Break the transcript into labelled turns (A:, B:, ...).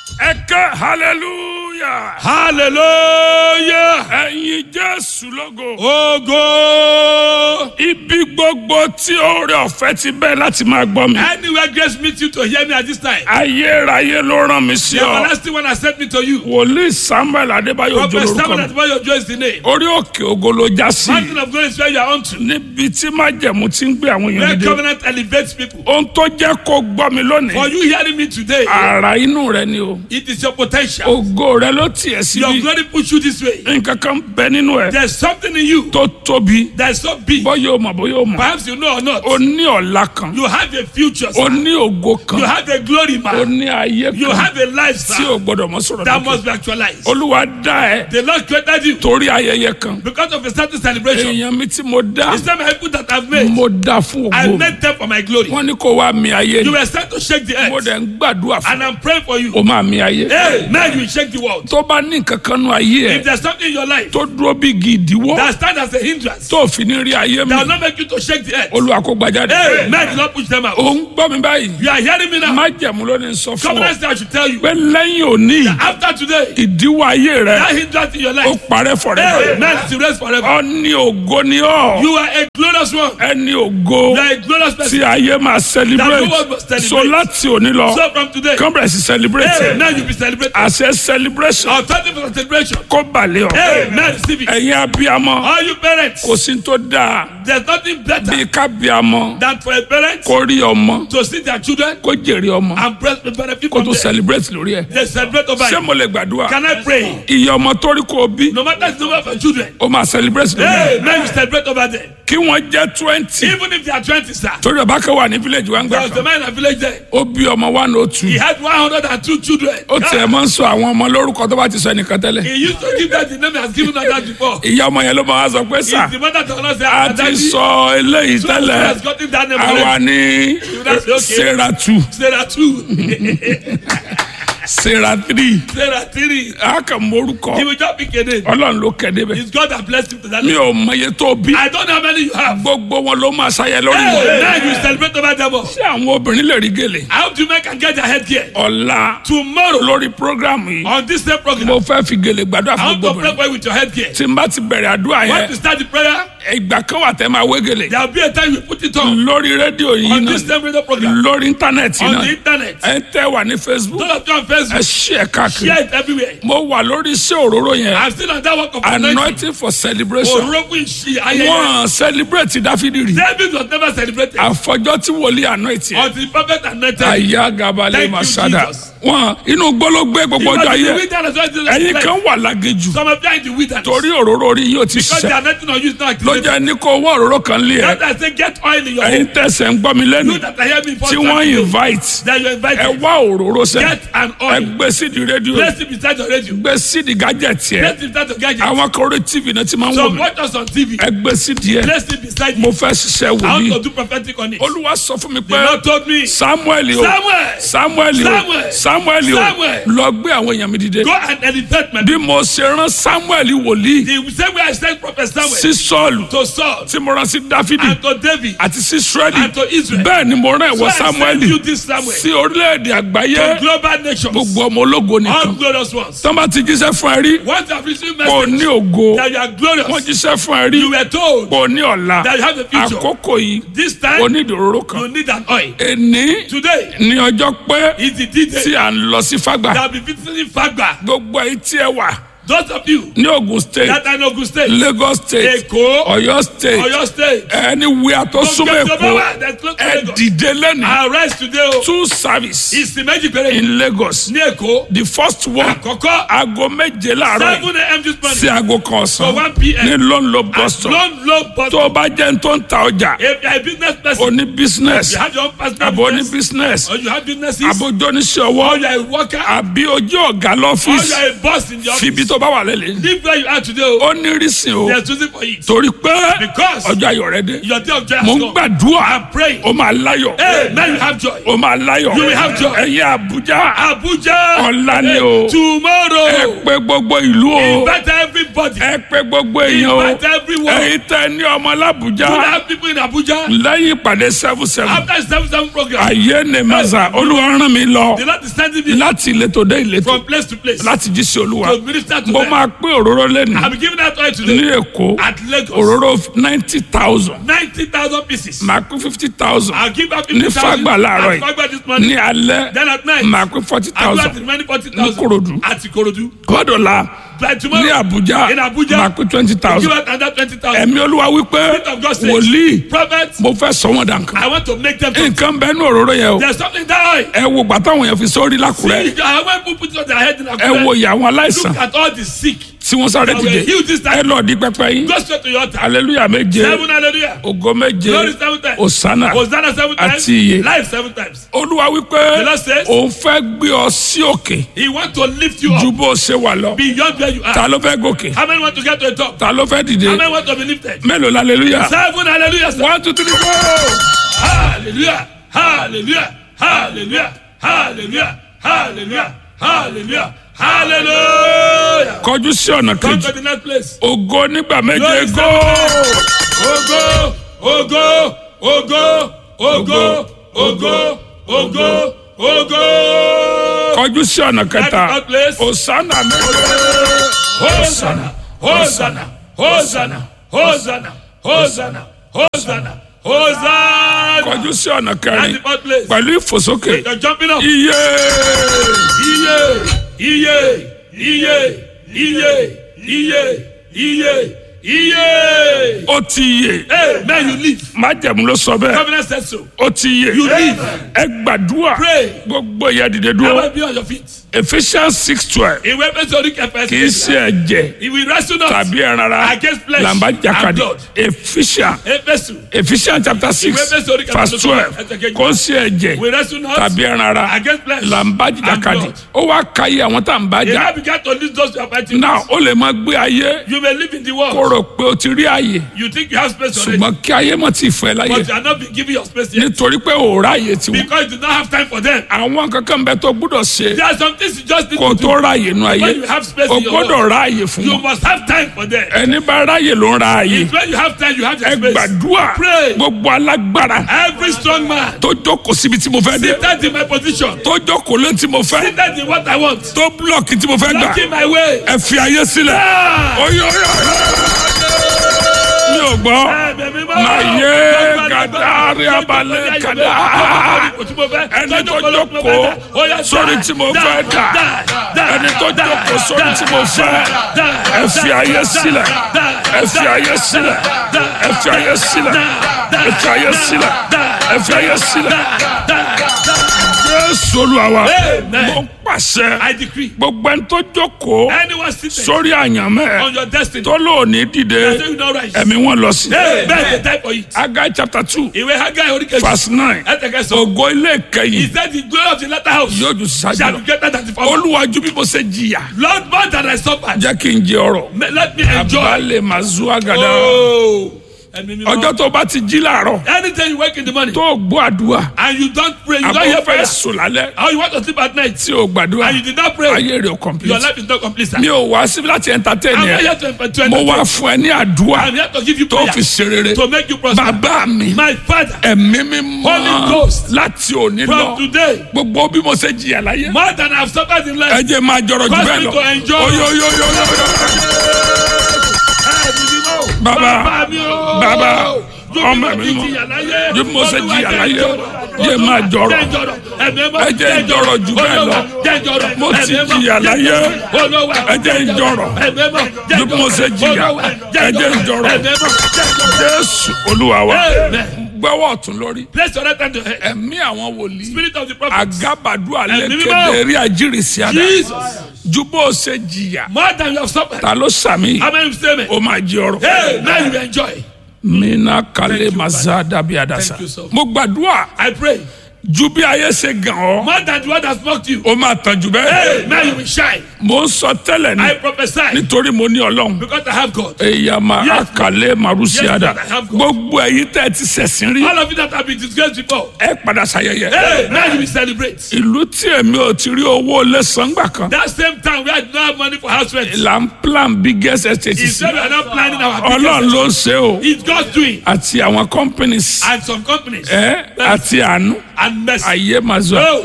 A: ẹ ké hallelujah.
B: hallelujah
A: ẹ̀yin jésù lógo.
B: ogo
A: ibi gbogbo tí oore ọ̀fẹ́ ti bẹ́ẹ̀ láti máa gbọ́ mi.
B: anywhere grace meet you to hear me at this time
A: ayérayé ló rán mi sí
B: the
A: ọ.
B: everlasting one has sent me to you
A: wòlíì samuel adébáyọ̀
B: prophet
A: òjò
B: samuel
A: lórúkọ mi.
B: atibayo ojo is the name
A: orí òkè ògo ló já sí.
B: mountain of glory is where you are unto
A: níbi tí májẹ̀mú ti ń gbé àwọn èèyàn
B: where
A: dìde.
B: covenant elevates people
A: ohun tó jẹ́ kó gbọ́ mi
B: for
A: lónìí.
B: you hearing me today
A: ara inú rẹ ni o.
B: it is your potential
A: ògo rẹ ló tiẹ̀
B: your
A: síbi.
B: glory push you this way
A: nǹkan kan bẹ nínú ẹ
B: there is something in you
A: tó tóbi.
B: that is so big
A: bọ́yọ̀ o mọ̀ bọ́yọ̀ o mọ̀.
B: perhaps you know or not
A: o ní ọ̀la kan.
B: you have a future
A: o
B: sir.
A: ní ògo kan.
B: you have a glory
A: o
B: man
A: ní ayé
B: you
A: kan
B: have a life
A: tí
B: sir
A: o gbọdọ̀ mọ sọ̀rọ̀
B: that
A: lókè.
B: must be actualized
A: olúwa dá ẹ
B: the lord created you
A: torí ayẹyẹ kan.
B: because of a certain celebration
A: èèyàn mi tí mo dá
B: it's not my people that have made
A: mo dá fún
B: I
A: ògo mi.
B: made them for my glory.
A: wọ́n ní kó wá mi ayé
B: You
A: ni.
B: were sent to shake the
A: mo
B: earth.
A: dẹ̀ ń gbàdúrà fún
B: And I'm praying for you.
A: o máa mi ayé.
B: Hey, now you shake the world.
A: tó bá ní nǹkan kan nú ayé
B: If
A: ẹ
B: there's something in your life
A: tó dúró bí igi ìdíwọ́
B: that stands as a hindrance,
A: tó fi ní rí ayé mi
B: that will not make you to shake the earth.
A: olúwa kó gbajáde.
B: Hey, man, do not push them out.
A: ò ń gbọ́ mi báyìí
B: You are hearing me now.
A: májẹ̀mú ló ní sọ fún ọ
B: Covenant I should tell you.
A: pé lẹ́yìn òní
B: After today,
A: ìdíwọ́ ayé rẹ
B: that hindrance in your
A: ó
B: life,
A: parẹ́ fọ̀rẹ́
B: hey, man, is erased forever.
A: ọ ní ògo ni ọ
B: You are a glorious one.
A: ẹni ògo
B: You are a glorious
A: tí
B: person.
A: ayé máa celebrate
B: That the world must celebrate.
A: so láti òní lọ
B: So from today,
A: kọ́ńbẹ̀rẹ̀ sí celebrate
B: hey, now you be celebrating.
A: àṣẹ celebration
B: Authority for celebration.
A: kó balẹ̀ ọ
B: Hey, man, receive it.
A: ẹ̀yin abiyamọ
B: All you parents,
A: kò sí tó dáa
B: there's nothing better
A: bí kábíyamọ
B: than for a parent
A: kó rí ọmọ
B: to see their children
A: kó jèrè ọmọ
B: and bless the benefit
A: kó
B: from
A: tó
B: them.
A: celebrate lórí ẹ
B: They celebrate over
A: ṣé
B: you.
A: mo lè gbàdúrà
B: Can I pray?
A: iye ọmọ tó rí kó o bí
B: No matter the number of your children,
A: ó máa celebrate lórí ẹ
B: hey, now you celebrate over them.
A: kí wọ́n jẹ́ twenty
B: Even if they are 20, sir.
A: torí ọba kan wà ní village wa ń
B: There
A: gbà
B: was a
A: kan
B: man in a village there.
A: ó bí ọmọ one oh two
B: He had 102 children.
A: ó tiẹ̀ máa ń sọ àwọn ọmọ lórúkọ tó bá ti sọ ẹnìkan tẹ́lẹ̀
B: He used to give that the name he has given us that before.
A: ìyá ọmọ yẹn ló máa wá sọ pé sà
B: It's the mother to not say,
A: a
B: "Ah,
A: ti
B: daddy,
A: sọ eléyìí
B: so he
A: tẹ́lẹ̀
B: has gotten that name
A: àwa
B: already.
A: ní
B: That's okay.
A: sarah two
B: Sarah 2,
A: sarah three
B: Sarah 3.
A: a kàn mórúkọ
B: He will just pick a name.
A: ọlọ́run ló kẹ́ débẹ̀
B: It's God that blessed him to that
A: mi
B: name.
A: ò mọye tó bí
B: I don't know how many you have.
A: gbogbo wọn ló máa ṣayẹ lórí
B: Hey,
A: wọn
B: now you celebrate over them all.
A: ṣé àwọn obìnrin lè rí gèlè
B: How do you make and get their head gear?
A: ọ̀la
B: Tomorrow,
A: lórí programu yìí
B: on this same program,
A: mo fẹ́ fi gèlè gbàdúrà
B: I
A: fún
B: want to
A: gbogbo
B: pray
A: obìnrin
B: for you with your head gear.
A: tí n bá ti bẹ̀rẹ̀ àdúrà
B: When
A: yẹn
B: to start the prayer,
A: ìgbà kan wà tẹ́ máa wé gèlè
B: there will be a time you put it on.
A: lórí rédíò yìí
B: On
A: náà
B: this same radio program,
A: lórí íńtánẹ́ẹ̀tì
B: on
A: náà
B: the internet.
A: ẹ tẹ́ wà ní facebook
B: Those of you on
A: ẹ
B: Facebook,
A: ṣí ẹ káàkiri
B: share it everywhere.
A: mo wà lórí iṣẹ́ òróró yẹn
B: I'm still on that work of anointing.
A: anointing for celebration
B: Orogun Ishi ayẹyẹ.
A: wọ́n celebrate dáfídì rí
B: David was never celebrated
A: àfọjọ́ tí wòlíì anointing yẹn
B: until the prophet anointed.
A: àyà gabalẹ̀
B: Thank you,
A: masada
B: Jesus.
A: wọn inú gbólógbé gbogbo
B: He was
A: ọjọ́
B: in the
A: ayé
B: wilderness when Jesus
A: ẹ̀yin
B: left.
A: kan wà lágéjù
B: Some of you are in the wilderness.
A: torí òróró orí yóò ti
B: Because the
A: ṣiṣẹ́
B: anointing on you is not activated.
A: lọ́jà ní kó owó òróró kan lé ẹ
B: That I say get oil in your
A: ẹ̀yin
B: home.
A: tẹ̀sẹ̀ ń gbọ́ mi lẹ́nu
B: You that I hear me for
A: tí wọ́n invite
B: That you
A: ẹ
B: invited.
A: wá òróró sẹ́
B: Get an
A: ẹ
B: oil.
A: gbé sídi rédíò
B: Place it beside your radio.
A: gbé sídi gájẹ̀tì ẹ
B: Place it beside your gadget.
A: àwọn kan orí tv náà ti máa ń wò
B: Some
A: mí
B: watch us on TV.
A: ẹ gbé sídi ẹ
B: Place it beside
A: mo
B: you.
A: fẹ́ ṣiṣẹ́
B: I want
A: wòlíì
B: to do prophetic on it.
A: olúwa sọ fún mi
B: The
A: pé
B: Lord told me,
A: samuel o
B: Samuel,
A: samuel o
B: Samuel,
A: samuel o
B: Samuel.
A: lọ gbé àwọn èèyàn mi dìde
B: go and elevate my
A: bí mo ṣe rán samuel wòlíì
B: The same way I sent Prophet Samuel
A: sí sọ́ọ̀lù
B: to Saul
A: tí mo rán sí dáfídì
B: and to David
A: àti sí israeli
B: and to Israel.
A: bẹ́ẹ̀ ni mo rán
B: So
A: ìwọ
B: I
A: samuel
B: send you this Samuel
A: sí orílẹ̀-èdè àgbáyé
B: to global nations,
A: gbogbo ọmọ ológo
B: all
A: nìkan
B: glorious ones.
A: tọ́ bá ti jíṣẹ́ fún ẹ rí
B: Once you have received
A: kò ní
B: message
A: ògo
B: that you are
A: wọ́n
B: glorious,
A: jíṣẹ́ fún ẹ rí
B: you were told
A: kò ní ọ̀la
B: that you have a future.
A: àkókò yìí
B: This time
A: onídòróró kan
B: you need an oil.
A: èní
B: Today
A: ní ọjọ́ pé
B: is the D-Day
A: tí à ń lọ sí fagbà
B: that will be visiting Fagba.
A: gbogbo èyí tí ẹ wà
B: Those of you
A: ní ogun state
B: that are in Ogun State,
A: lagos state
B: Èkó,
A: ọ̀yọ́ state
B: Oyo State,
A: anywhere tó súnmọ́ èkó
B: There's close to
A: ẹ
B: Lagos.
A: dìde lẹ́nu
B: Arrest today o.
A: two service
B: Ìsìn méjì péré
A: in lagos
B: ní Èkó.
A: the first one
B: Àkọ́kọ́
A: aago méje láàárọ̀ yìí
B: seven a.m. this
A: sí
B: morning
A: aago kan
B: for
A: ọ̀sán
B: one p.m.
A: ní lọ́nlọ́ bus stop
B: Long low but
A: tó o bá jẹ́ ní tó ń ta ọjà
B: if you are a business person,
A: oní business
B: you have your own personal
A: àbò oní
B: business
A: business
B: or you have businesses
A: àbójó oníṣẹ́
B: or
A: ọwọ́
B: you are a worker
A: àbí ojú ọ̀gá
B: or you
A: lọ́fíìsì
B: are a boss in the
A: fìbí
B: office.
A: tó bá wà lẹ́lẹ̀
B: Live where you are today o.
A: ó ní rísìn o
B: There's reason for it.
A: torí pé
B: Because
A: ọjọ́ ayọ̀ rẹ dé
B: your day of joy
A: mo
B: has
A: ń
B: come.
A: gbàdúrà
B: I'm praying.
A: ó máa láyọ̀
B: Hey, now you have joy.
A: ó máa láyọ̀
B: You will have joy.
A: ẹ̀yin àbújá
B: Abuja.
A: Ọ̀la ni
B: Hey,
A: o. ẹ
B: Tomorrow.
A: pé gbogbo ìlú o
B: Invite everybody.
A: ẹ pé gbogbo èèyàn o
B: Invite everyone.
A: ẹ̀yin tẹ́ ní ọmọ
B: You
A: làbújá
B: have people in Abuja.
A: lẹ́yìn ìpàdé seven seven
B: After the seven seven program,
A: ayé ni mẹ́sà olúwa rán mi lọ
B: the Lord is sending me
A: láti ìletò dé ìletò
B: from place to place
A: láti jí sí olúwa
B: to minister to
A: mo
B: them.
A: máa pín òróró lẹ́nu
B: I'm giving that oil
A: ní
B: today
A: èkó
B: at Lagos.
A: òróró ninety thousand
B: Ninety thousand pieces.
A: máa pín fifty thousand
B: I'll give out
A: ní
B: fifty thousand
A: fagbà láàárọ̀
B: at Fagba this morning.
A: ní alẹ́
B: Then at night,
A: máa pín forty
B: I'll give out
A: thousand
B: the remaining forty
A: Ní
B: thousand
A: Ìkòròdú.
B: at Ikorodu.
A: kọ́dọ̀la
B: By tomorrow,
A: ní Àbújá
B: in Abuja,
A: máa pín twenty
B: give
A: thousand
B: out another twenty thousand.
A: ẹ̀mí olúwa wípé
B: Spirit of God says,
A: wòlíì
B: Prophets,
A: mo fẹ́ sọ wọn dànkan
B: I want to make them.
A: nǹkan bẹ́ẹ̀ ní òróró yẹn o
B: There's something that oil.
A: ẹ wo gbàtà àwọn èèyàn fi sórí lákùrẹ́
B: I want people put it on their head in
A: ẹ wo
B: Akure.
A: ìyà àwọn aláìsàn
B: Look at all the sick.
A: tí wọ́n sáré
B: They were
A: dìde
B: healed this
A: ẹ
B: time.
A: lọ di pẹpẹ yín
B: Go straight to your altar.
A: aleluya méje
B: Seven hallelujah.
A: ògo méje
B: Glory seven times.
A: osana
B: Hosanna seven times.
A: Àti iye.
B: Life seven times.
A: olúwa wípé
B: The Lord says-
A: òun fẹ́ gbé ọ sí òkè
B: He wants to lift you
A: ju
B: up
A: bó o ṣe wà lọ
B: beyond where you
A: ta
B: are.
A: ló fẹ́ gòkè
B: How many want to get to the top?
A: ta ló fẹ́ dìde
B: How many want to be lifted?
A: mélòó la aleluya
B: Seven hallelujah. sir.
A: one two three four
B: Hallelujah. Hallelujah. Hallelujah. Hallelujah. Hallelujah. Hallelujah. Hallelujah.
A: kọjú sí ọ̀nà
B: Come
A: kejì
B: to the next place.
A: ògo nígbà méje
B: Glory
A: go
B: Ogo, ogo, ogo, ogo, ogo, ogo, ogo.
A: kọjú sí ọ̀nà kẹta
B: Next place.
A: osana méje
B: Hosanna, Hosanna, Hosanna, Hosanna, Hosanna, Hosanna, Hosanna.
A: kọjú sí ọ̀nà
B: At
A: kẹrin
B: the fourth place.
A: pẹ̀lú ìfòsókè
B: You're jumping up.
A: iye
B: Iye, iye, iye, iye, iye, iye, iye.
A: ó ti yè
B: Hey, man, you live.
A: májẹ̀mú ló sọ bẹ́ẹ̀
B: Covenant said so.
A: ó ti yè
B: You live.
A: ẹ gbàdúrà
B: Pray.
A: gbogbo ìyá dìde
B: I
A: dúró
B: will be on your feet.
A: Ephesians six twelve
B: Ìwé Pẹ́sẹ̀ orí kẹfẹ́
A: kì í ṣe ẹ̀jẹ̀
B: He will wrestle us
A: tàbí ẹran ara
B: against flesh
A: làǹbá
B: and
A: jàkadì
B: blood.
A: Ephesians
B: Éfésù.
A: Ephesians chapter six
B: Ìwé Éfésù orí kẹfà
A: verse
B: tó
A: twelve
B: ẹsẹ̀ kejì.
A: kò sí ẹ̀jẹ̀
B: We wrestle not
A: tàbí ẹran ara
B: against flesh
A: làǹbá
B: and
A: jàkadì
B: blood.
A: ó wá ka iye àwọn tá à ń bá
B: He
A: jà
B: now began to list those who are fighting.
A: náà ó lè máa gbé ayé
B: You may live in the
A: kó
B: world.
A: rò pé o ti rí àyè
B: You think you have space already.
A: ṣùgbọ́n kí ayé mọ̀ ti fẹ́ láyé
B: But you are not being given your space yet.
A: nítorí pé ò ráyè tiwọn
B: Because you do not have time for them.
A: àwọn kankan bẹ tó gbúdọ̀ ṣe
B: There are some things you just need
A: kó
B: to do.
A: tó ráyè nu ayé
B: When you have space
A: o
B: in your
A: gbọ́dọ̀
B: world,
A: ráyè fún
B: you
A: wọn
B: must have time for them.
A: ẹni bá ráyè ló ń ra àyè
B: It's when you have time, you have the
A: ẹ
B: space.
A: gbàdúrà
B: Pray.
A: gbogbo alágbára
B: Every strong man
A: tó jókòó síbi tí mo fẹ́ dé
B: seated in my position,
A: tó jókòó lé tí mo fẹ́
B: seated in what I want,
A: tó búlọ̀kì tí mo fẹ́ gbà
B: blocking my way.
A: ẹ fi ayé sílẹ̀
B: Ah!
A: oyè oyè mi ò gbọ́ máa yé gàdárí abalẹ̀ kàdá ẹni tó jókòó sórí tí mo fẹ́ dà ẹni tó jókòó sórí tí mo fẹ́ ẹ fi ayé sílẹ̀ ẹ fi ayé sílẹ̀ ẹ fi ayé sílẹ̀ ẹ fi ayé sílẹ̀ ẹ fi ayé sílẹ̀ Jésù Olúwa wa
B: Amen.
A: mo pàṣẹ
B: I decree.
A: gbogbo ẹni tó jókòó
B: Anyone seated
A: sórí àyànmẹ́
B: on your destiny,
A: tó lóòní dìde
B: I say you not rise.
A: ẹ̀mí wọn lọ sí.
B: Hey, beg the time for it.
A: Agai chapter two
B: Ìwé Haggai orí kejì.
A: verse nine
B: Ẹ̀tẹ̀kẹsọ.
A: ògo ilé
B: He
A: ìkẹyìn
B: said the glory of the latter house
A: yóò ju sísájú
B: shall
A: lọ.
B: be greater than the former.
A: olúwàjú bí mo ṣe jìyà
B: Lord, more than I suffered,
A: jẹ́ kí n jẹ ọrọ̀
B: may- let me enjoy.
A: balẹ̀ máa zu àgàdà
B: Oh, ẹ̀mí mi
A: ọjọ́
B: mọ́.
A: tó bá ti jí láàárọ̀
B: Anytime you wake in the morning
A: tó gbọ́ àdúrà
B: and you don't pray, you don't
A: àbọ̀
B: hear
A: fẹ́
B: prayer,
A: sùn lálẹ́
B: or you want to sleep at night
A: tí o gbàdúrà
B: and you did not pray,
A: ayé rẹ̀ ò
B: your
A: complete
B: life is not complete. Sir.
A: mi ò wá síbi láti entertain
B: I'm not
A: yẹn
B: here to entertain
A: mo
B: you.
A: wá fún ẹ ní àdúrà
B: I'm here to give you
A: tó
B: prayer
A: fi ṣe rere
B: to make you prosper.
A: bàbá mi
B: My father,
A: ẹ̀mí mi
B: Holy
A: mọ́
B: Ghost.
A: láti òní
B: from
A: lọ
B: today,
A: gbogbo bí mo ṣe jìyà láyé
B: more than I've suffered in
A: ẹ
B: life,
A: jẹ́ máa jọrọ jù
B: Cause
A: bẹ́ẹ̀
B: me
A: lọ
B: to enjoy.
A: oyoyoyoyoyo Bàbá,
B: mi o.
A: bàbá,
B: Ju
A: ọmọ
B: bí
A: mi
B: mo
A: mọ̀.
B: ti jìyà láyé.
A: Ju bí mo ṣe
B: Olúwa
A: jìyà
B: jẹ́
A: láyé.
B: jọ̀rọ̀.
A: Jẹ́ máa jọ̀rọ̀.
B: Jẹ́ jọ̀rọ̀. Ẹ̀mí mọ́.
A: Ẹ jẹ́ jọ̀rọ̀ jù bẹ́ẹ̀ lọ.
B: Jẹ́ jọ̀rọ̀.
A: Mo ti
B: Ẹ̀mí mọ́.
A: jìyà láyé.
B: Olúwa
A: Ẹ jẹ́ jọ̀rọ̀.
B: Ẹ̀mí mọ́. Jẹ́
A: Ju bí mo ṣe jìyà.
B: Olúwa
A: Ẹ jẹ́ jọ̀rọ̀.
B: Ẹ̀mí mọ́. Jẹ́ jọ̀rọ̀.
A: jésù olúwa wa
B: Amen.
A: gbẹ́wọ́ ọ̀tún lórí
B: Place your right hand to head.
A: ẹ̀mí àwọn wòlíì
B: Spirit of the prophet.
A: agabadua
B: Ẹ̀mí mímọ́.
A: lẹ́kẹ̀dẹ̀ rí àjírísí àdá
B: Jesus.
A: ju bó o ṣe jìyà
B: More than you have suffered.
A: ta ló sàmì
B: How many say me?
A: o máa jí ọrọ̀
B: Hey, now you enjoy.
A: mina kale
B: Thank you,
A: maza dabi adasa
B: Thank you, sir.
A: mo gbàdúrà
B: I pray.
A: ju bí ayé ṣe gàn ọ́
B: More than the one that mocked you.
A: ó máa tàn jù bẹ́ẹ̀.
B: Hey, now you will shine.
A: mo ń sọ tẹ́lẹ̀
B: I
A: ni
B: prophesy
A: nítorí mo ní ọlọ́run.
B: because I have God.
A: èyàmà
B: Yes.
A: àkàlẹ́ màrúsíàdà
B: Yes, I have God.
A: gbogbo ẹ̀yin tẹ́ ẹ ti ṣẹ̀sìn rí
B: All of you that have been disgraced before.
A: ẹ padà ṣayẹyẹ.
B: Hey, now you will celebrate.
A: ìlú tí èmi ò ti rí owó lẹ́sàn-án gbà kan
B: That same time we had no have money for house rent.
A: là ń plan biggest estate
B: He
A: sí
B: said we are not planning our
A: ọlọ́run
B: business.
A: ló ṣe o
B: It's God's doing.
A: àti àwọn companies
B: And some companies.
A: ẹ àti àánú
B: And mercy.
A: ayé máa zọ.
B: Oh.